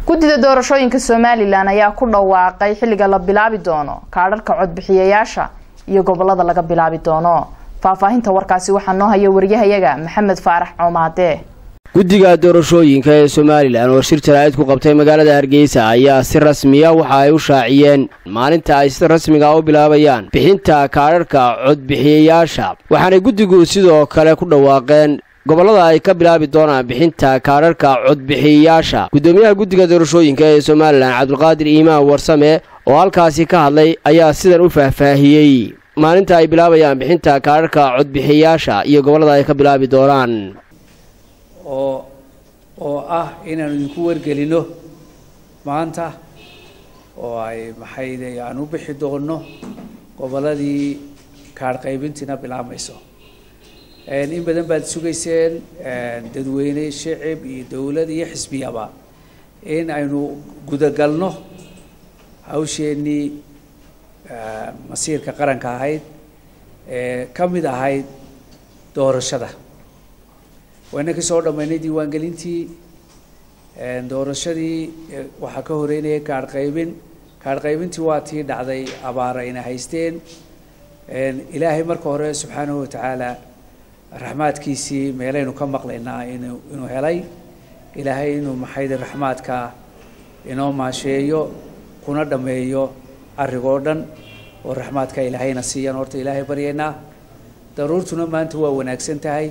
guddida doorashooyinka somalilan ayaa ku dhawaaqay xilliga la bilaabi doono kaadharka codbixiyayaasha iyo gobolada laga bilaabi doono faahfaahinta warkaasi waxaa noo haya wariyahayaga maxamed faarax coomaade guddiga doorashooyinka ee somalilan oo shir jaraa'id ku qabtay magaalada hargeysa ayaa si rasmiya waxa ay u shaaciyeen maalinta ay si rasmiga u bilaabayaan bixinta kaadharhka codbixiyayaasha waxaanay guddigu sidoo kale ku dhawaaqeen gobollada ay ka bilaabi doonaan bixinta kaadharhka codbixiyayaasha guddoomiyaha guddiga doorashooyinka ee somalilan cabdulqaadir iimaan warsame oo halkaasi ka hadlay ayaa sidan u faahfaahiyey maalinta ay bilaabayaan bixinta kaadharhka codbixiyayaasha iyo gobollada ay ka bilaabi doonaan oo oo ah inaanu idinku wargelino maanta oo ay maxayde aan u bixi doonno gobolladii kaadh qaybintiina bilaabmayso in badan baad sugayseen dadweyne shicib iyo dowlad iyo xisbiyaba in aynu gudagalno hawsheenii masiirka qaranka ahayd ee ka mid ahayd doorashada wayna ka soo dhammaynay diiwaangelintii doorashadii waxaa ka horeynaya kaadh qaybin kaadh qaybintii waa tii dhacday abaara ayna haysteen ilaahay marka hore subxaanahu watacaala raxmaadkiisii meelaynu ka maqlaynaa inuu inuu helay ilaahay inuu maxayde raxmaadka inoo maasheeyo kuna dhammeeyo arigoo dhan oo raxmaadka ilaahayna siiyaan horta ilaahay baryaynaa daruurtuna maanta waa wanaagsan tahay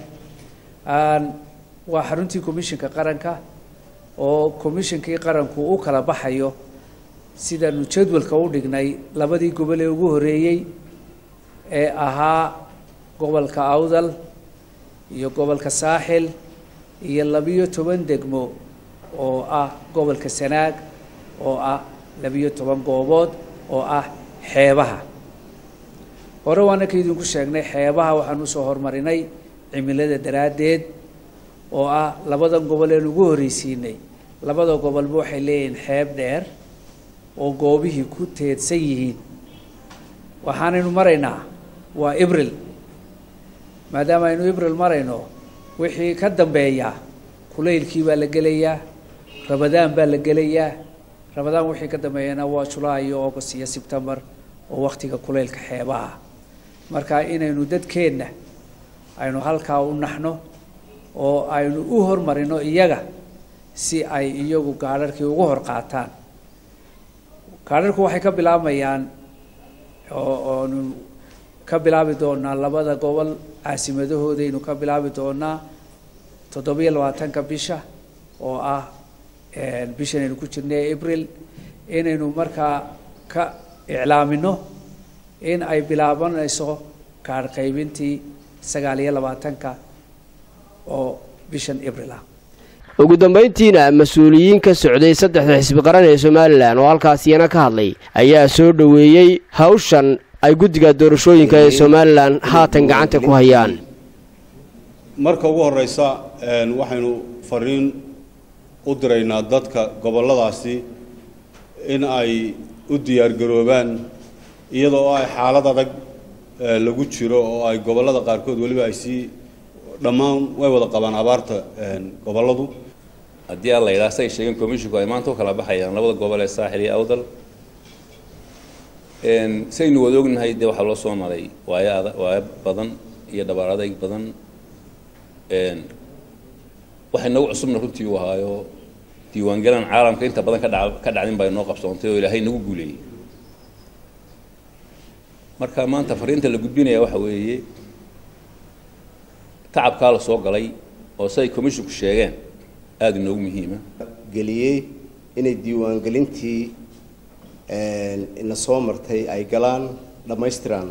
waa xaruntii commissionka qaranka oo commissionkii qaranku u kala baxayo sidaanu jadwalka u dhignay labadii gobol ee ugu horeeyey ee ahaa gobolka awdal iyo gobolka saaxil iyo labiyo toban degmo oo ah gobolka sanaag oo ah labiyo toban goobood oo ah xeebaha hore waana ka idinku sheegnay xeebaha waxaan usoo horumarinay cimilada daraaddeed oo ah labadan gobol een ugu horreysiinay labada gobolba waxay leeyihiin xeeb dheer oo goobihii ku teedsan yihiin waxaanaynu maraynaa waa ibril maadaama aynu ibril marayno wixii ka dambeeya kulaylkii baa la gelayaa rabadaan baa la gelayaa rabadaan wixii ka dambeeyana waa julaay iyo august iyo sebtembar oo waktiga kulaylka xeebaha marka inaynu dadkeenna aynu halkaa u naxno oo aynu u hormarino iyaga si ay iyagu gaadharhkii ugu hor qaataan gaadharku waxay ka bilaabmayaan oonu ka bilaabi doonaa labada gobol caasimadahoodaaynu ka bilaabi doonaa toddobiyo labaatanka bisha oo ah bishanaynu ku jirnay abril inaynu markaa ka iclaamino in ay bilaabanayso kaadh qaybintii sagaal iyo labaatanka oo bishan abril ah ugu dambayntiina mas-uuliyiin ka socday saddexda xisbi qaran ee somalilan oo halkaasiyana ka hadlay ayaa soo dhoweeyey hawshan ay guddiga doorashooyinka ee somalilan haatan gacanta ku hayaan marka ugu horreysa waxaynu fariin u diraynaa dadka gobolladaasi in ay u diyaargaroobaan iyadoo ay xaalad adag lagu jiro oo ay gobollada qaarkood weliba ay sii dhammaan way wada qabaan abaarta gobolladu haddii aan la yidhaha say sheegeen commisshinku ay maanta u kala baxayaan labada gobol ee saaxil iyo awdal saynu wada ognahay dee waxaa loo soo maray waayo ada waayo badan iyo dhabaar adayg badan waxay nagu cusubna runtii u ahaayo diiwaangelan caalamka inta badan ka dha ka dhacdin baa inoo qabsoontay oo ilaahay nagu guuleeyey marka maanta fariinta la gudbinaya waxa weeye tacabkaa la soo galay oo siay commisshinku sheegeen aada inoogu muhiima geliyey inay diiwaangelintii ina soo martay ay galaan dhammaystiraan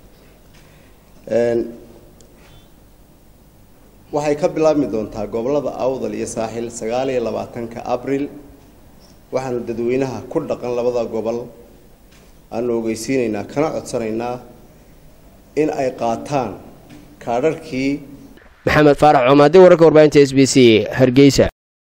waxay ka bilaabmi doontaa gobollada awdal iyo saaxil sagaal iyo labaatanka abril waxaanu dadweynaha ku dhaqan labada gobol aanu ogeysiinaynaa kana codsanaynaa in ay qaataan kaadharhkii maxamed faarax coomaade wararka warbaahinta s b c hargeysa